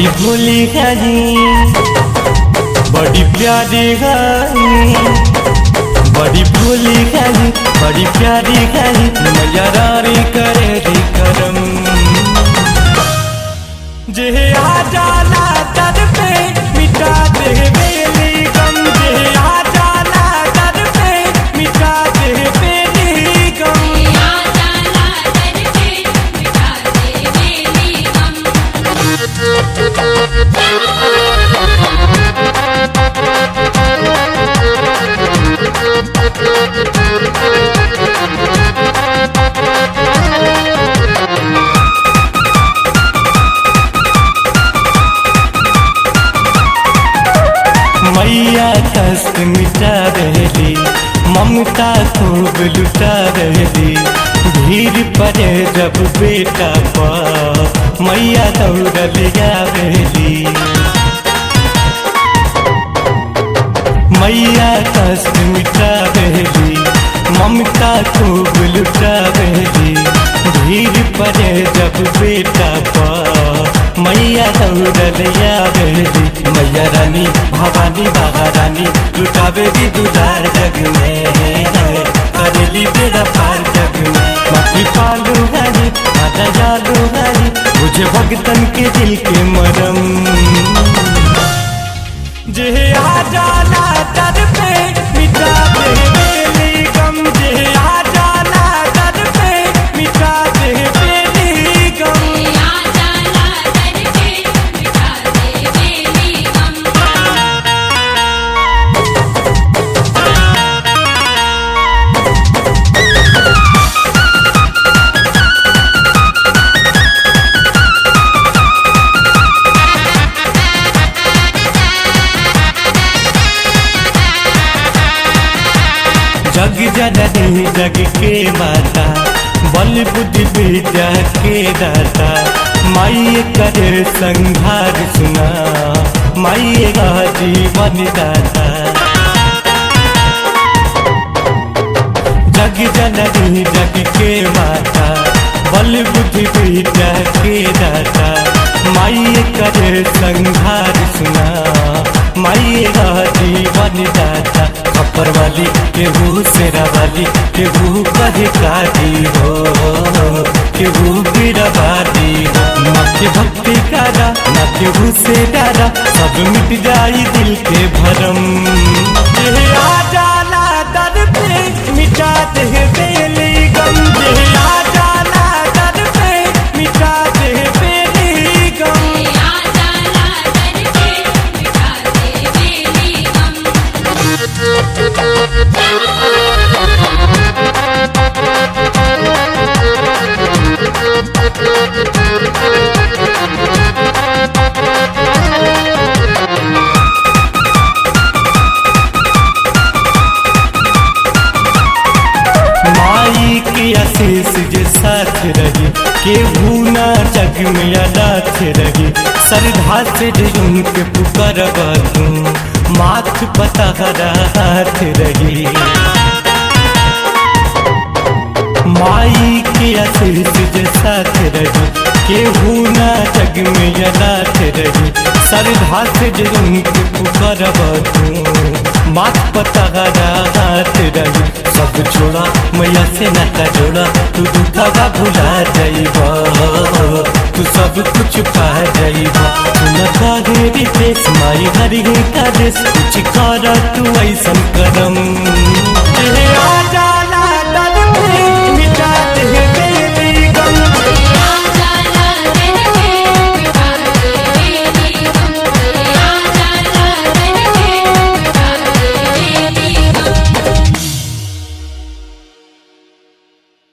बड़ी भोली हरी बड़ी प्यारी हरी बड़ी भोली हरी बड़ी प्यारी हरी मैया रानी करे दी करम जे आ जाला दर पे मिटा दे बेली गम जे आ जाला दर पे मिटा दे बेली गम आ जाला दर पे मिटा दे मेरी गम मैया कष्ट मिटा रहली ममता खूब लुटा रहली भीड़ पड़े जब बेटा पर मैया दौड़ल रहली मैया कष्ट मिटा रहली ममता खूब लुटा रहली भीड़ पड़े जब बेटा पर मैया दौड़ल रहली मैया रानी भवानी बाबा रानी लुटावेगी दुलार जग में करेली बेड़ा पार जग में माटी पालू हरी माता जालू हरी मुझे भगतन के दिल के मरम जे आ जाला दर पे मिटा दे बेली गम जे आ जाला दर पे मिटा दे बेली गम आ जाला दर पे मिटा दे मेरी गम जग जननी जग के माता बल बुद्धि विद्या के दाता माई करे संघार सुना माई का जीवन दाता जग जननी जग के माता बल बुद्धि विद्या के दाता माई करे संघार सुना माई का जीवन दाता खपर वाली केहू सेरा वाली केहू कहे काटी हो केहू गिरवादी हो न के भक्ति कारा न केहू से डारा सब मिट जाई दिल के भरम जे आ जाला दर पे मिटा दे बेली गम जे आ जाला दर पे मिटा दे बेली गम आ जाला दर पे मिटा दे मेरी गम माई के आशीष जे साथ रही केहू ना जग में अनाथ रही श्रद्धा से जे उनके पुकार तू माथ पता हाथ रही माई के आशीष जे साथ रही केहू ना जग में अनाथ रही श्रद्धा से जे उनके पुकार तू माथ पता हाथ रही सब छोड़ा मैया से नाता जोड़ा तू दुखवा भुला जाइबा तू सब कुछ पा जाइबा तू न काहे रितेश माई हरि का देश कुछ कर तू ऐसन करम ए आ जा